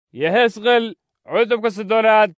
yehesqeel cutubka soddonaad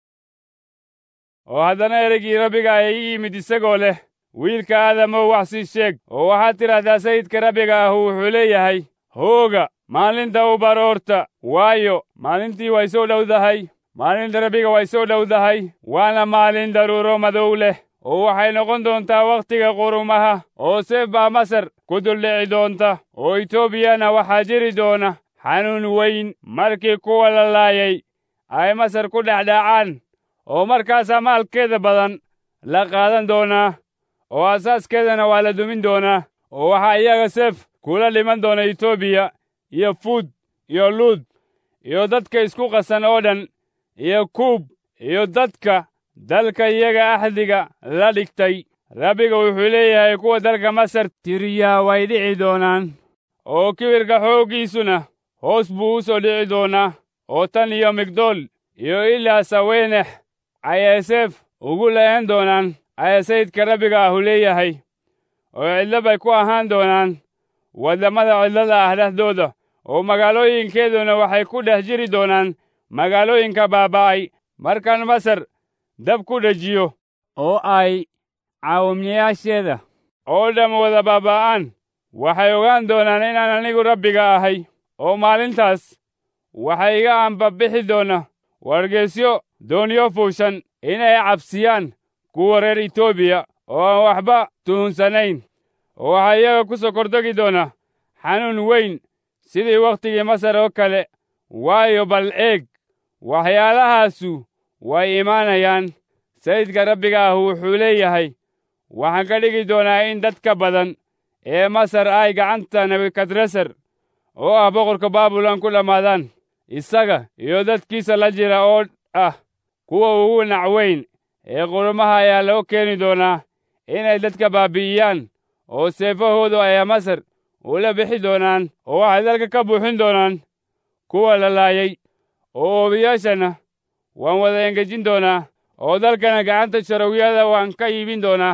oo haddana ereygii rabbiga ayaa ii yimid isagoo leh wiilka aadamow wax sii sheeg oo waxaad tidhaahdaa sayidka rabbiga ahu wuxuu leeyahay hooga maalinta u baroorta waayo maalintii way soo dhowdahay maalinta rabbiga way soo dhowdahay waana maalin daruuro madow leh oo waxay noqon doontaa wakhtiga qurumaha oo seef baa masar ku duldhici doonta oo etoobiyana waxaa jiri doona xanuun weyn markii kuwa la laayay ay masar ku dhexdhacaan oo markaasaa maalkeeda badan la qaadan doonaa oo asaaskeedana waa la dumin doonaa oo waxaa iyaga seef kula dhiman doona etoobiya iyo fuud iyo luud iyo dadka isku qasan oo dhan iyo kuub iyo dadka dalka iyaga axdiga la dhigtay rabbiga wuxuu leeyahay kuwa dalka masar tiriyaa way dhici doonaan oo kibirka xooggiisuna hoos buu u soo dhici doonaa oo tan iyo migdool iyo ilaa saweenex ayay seef ugu le'en doonaan ayaa sayidka rabbiga ahu leeyahay oo cidlo bay ku ahaan doonaan waddamada cidlada ah dhexdooda oo magaalooyinkeeduna waxay ku dhex jiri doonaan magaalooyinka baaba'ay markaan masar dab ku dhejiyo oo ay caawimyayaasheeda oo dham wada baaba'aan waxay ogaan doonaan inaan anigu rabbiga ahay oo maalintaas waxay iga ambabixi doona wargeysyo doonyo fuushan inay cabsiyaan kuwa reer etoobiya oo aan waxba tuhunsanayn oo waxaa iyaga ku soo kordegi doona xanuun weyn sidii wakhtigii masar oo kale waayo bal eeg waxyaalahaasu way imaanayaan sayidka rabbiga ah wuxuu leeyahay waxaan ka dhigi doonaa in dadka badan ee masar ay gacanta nebukadresar oo ah boqorka baabilon ku dhammaadaan isaga iyo dadkiisa la jira oo ah kuwa ugu nacweyn ee qurumaha ayaa loo keeni doonaa inay dadka baabi'iyaan oo seefahoodu ayaa masar ula bixi doonaan oo waxay dalka ka buuxin doonaan kuwa la laayay oo oobiyaashana waan wada engejin doonaa oo dalkana gacanta sharowyada waan ka iibin doonaa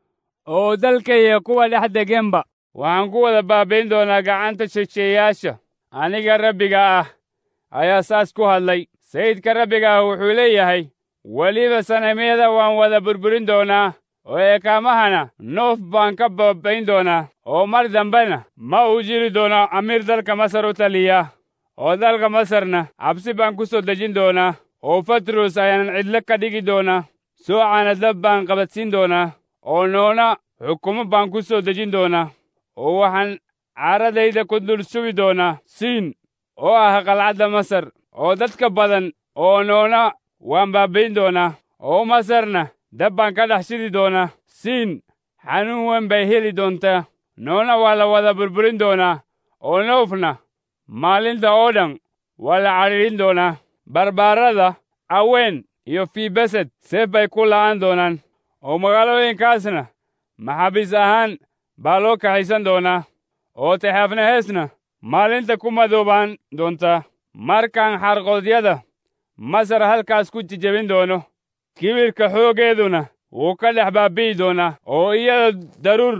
oo dalka iyo kuwa dhex degenba waxaan ku wada baabayn doonaa gacanta shisheeyaasha aniga rabbiga ah ayaa saas ku hadlay sayidka rabbiga ah wuxuu leeyahay weliba sanamyada waan wada burburin doonaa oo eekaamahana noof baan ka baabayn doonaa oo mar dambena ma uu jiri doono amiir dalka masar u taliya oo dalka masarna cabsi baan ku soo dejin doonaa oo fatros ayaanan cidlo ka dhigi doonaa soocana dab baan qabadsiin doonaa oo noona xukumo baan ku soo dejin doonaa oo waxaan caaradayda ku dul sugi doonaa siin oo ah qalcadda masar oo dadka badan oo noona waan baabayn doonaa oo masarna dab baan ka dhex shidi doonaa siin xanuun weyn bay heli doontaa noona waa la wada burburin doonaa oo noofna maalinta oo dhan waa la cadhiidhin doonaa barbaarada aween iyo fiibesed seef bay ku la'aan doonaan oo magaalooyinkaasna maxaabiis ahaan baa loo kaxaysan doonaa oo taxaafnaheesna maalinta ku madoobaan doontaa markaan xarqoodyada masar halkaas ku jijebin doono kibirka xooggeeduna wuu ka dhex baabi'i doonaa oo iyada daruur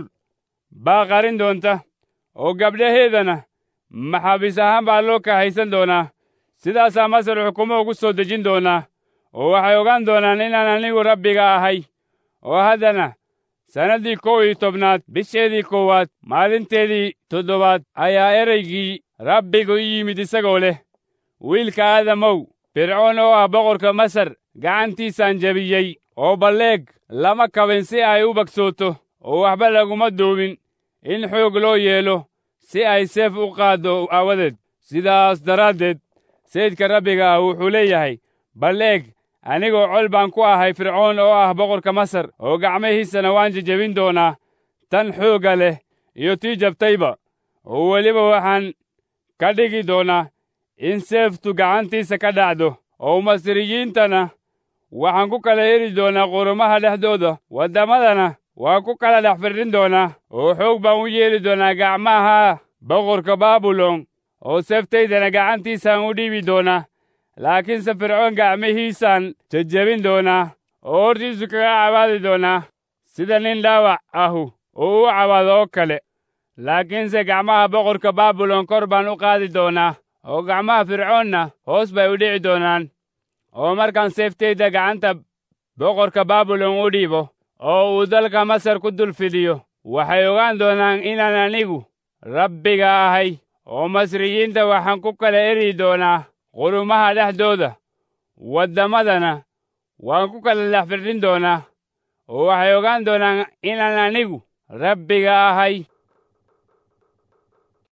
baa qarin doonta oo gabdhaheedana maxaabiis ahaan baa loo kaxaysan doonaa sidaasaa masar xukumo ugu soo dejin doonaa oo waxay ogaan doonaan inaan anigu rabbiga ahay oo haddana sannaddii kow iyo tobnaad bisheedii koowaad maalinteedii toddobaad ayaa ereygii rabbigu i yimid isagoo leh wiilka aadamow fircoon oo ah boqorka masar gacantiisaan jebiyey oo balleeg lama kabin si ay u bagsooto oo waxba laguma duubin in xoog loo yeelo si ay seef u qaaddo aawadeed sidaas daraaddeed sayidka rabbiga ah wuxuu leeyahay balleeg anigoo col baan ku ahay fircoon oo ah boqorka masar oo gacmihiisana waan jejebin doonaa tan xoogga leh iyo tii jabtayba oo weliba waxaan ka dhigi doonaa in seeftu gacantiisa ka dhacdo oo masriyiintana waxaan ku kala heli doonaa qurumaha dhexdooda waddamadana waan ku kala dhex firdhin doonaa oo xoog baan u yeeli doonaa gacmaha boqorka baabilon oo seeftaydana gacantiisaan u dhiibi doonaa laakiinse fircoon gacmihiisaan jejebin doonaa oo hortiisu kaga cabaadi doonaa sida nin dhaawac ahu oo u cabaado oo kale laakiinse gacmaha boqorka baabilon kor baan u qaadi doonaa oo gacmaha fircoonna hoos bay u dhici doonaan oo markaan seeftayda gacanta boqorka baabilon u dhiibo oo uu dalka masar ku dul fidiyo waxay ogaan doonaan inaan anigu rabbiga ahay oo masriyiinta waxaan ku kala eri doonaa qurumaha dhexdooda waddamadana waan ku kala lex firdhin doonaa oo waxay ogaan doonaan inaan anigu rabbiga ahay